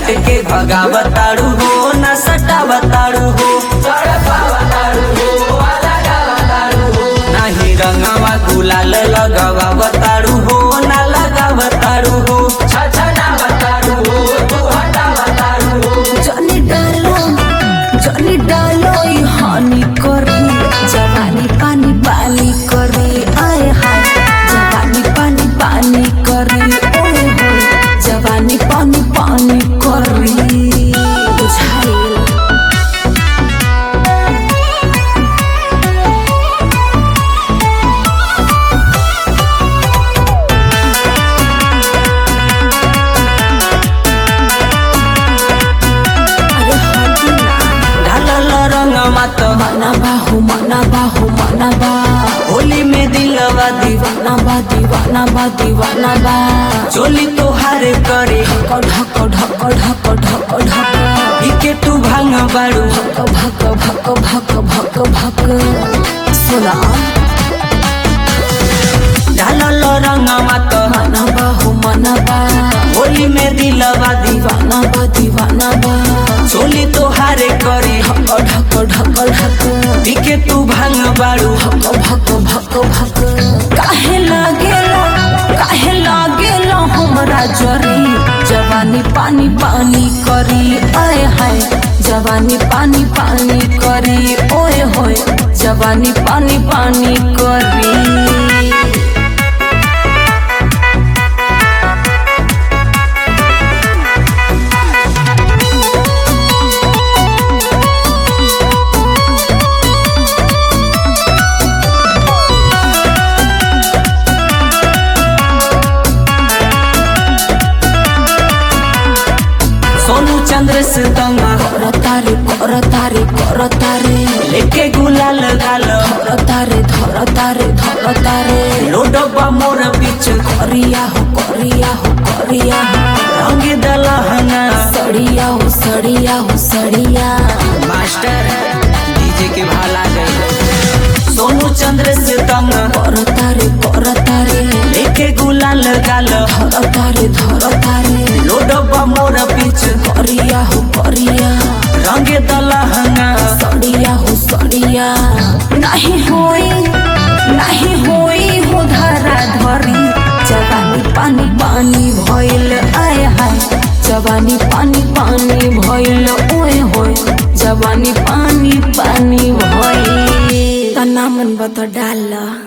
डांट के भगावताड़ू हो न सटावताड़ू हो नाही रंगवा गुलाल लगावताड़ू हो न लगावताड़ू हो जनी डालो जनी डालो ई हानि करी जवानी पानी पानी करी आए हाय जवानी पानी पानी करी ओए होए जवानी पानी पानी करी बुझाइल अरे हटी ना ढालल रंगवा तो मना बाहु मना बाहु मना बा होली में दिलवा दीवा दीवाना बा दीवाना बा दीवाना बा चोली तोहार करे ढक ढक ढक ढक ढक ढक इके तू भांग बाड़ू भक भक भक भक भक सुना ढालल रंगवा तो मना बाहु मना बा होली में दिलवा दीवा दीवाना बा दीवाना बा चोली तोहार करे ढक ढक ढक ढक इके तू भांग बाड़ू भक भक भक भक काहे लागेला काहे लागेला हमरा जरी जवानी पानी पानी करी आए हाय जवानी पानी पानी करी ओए होए जवानी पानी पानी करी सोनू चंद्र से तंग करतारे करतारे करतारे लेके गुलाल गाल धरतारे धरतारे धरतारे लोडबा मोर बीच करिया हो करिया हो करिया हो रंग दलहना सड़िया हो सड़िया हो सड़िया मास्टर डीजे के भाला गए सोनू चंद्र से तंग करतारे करतारे लेके गुलाल गाल धरतारे धरतारे लोडबा मोर बीच करिया हो करिया रंग दलहना सड़िया हो सड़िया नहीं होई नहीं होई हो धारा धरी जवानी पानी पानी भइल आय हाय जवानी पानी पानी भइल ओए होए जवानी पानी पानी भइल तना मन बत डाल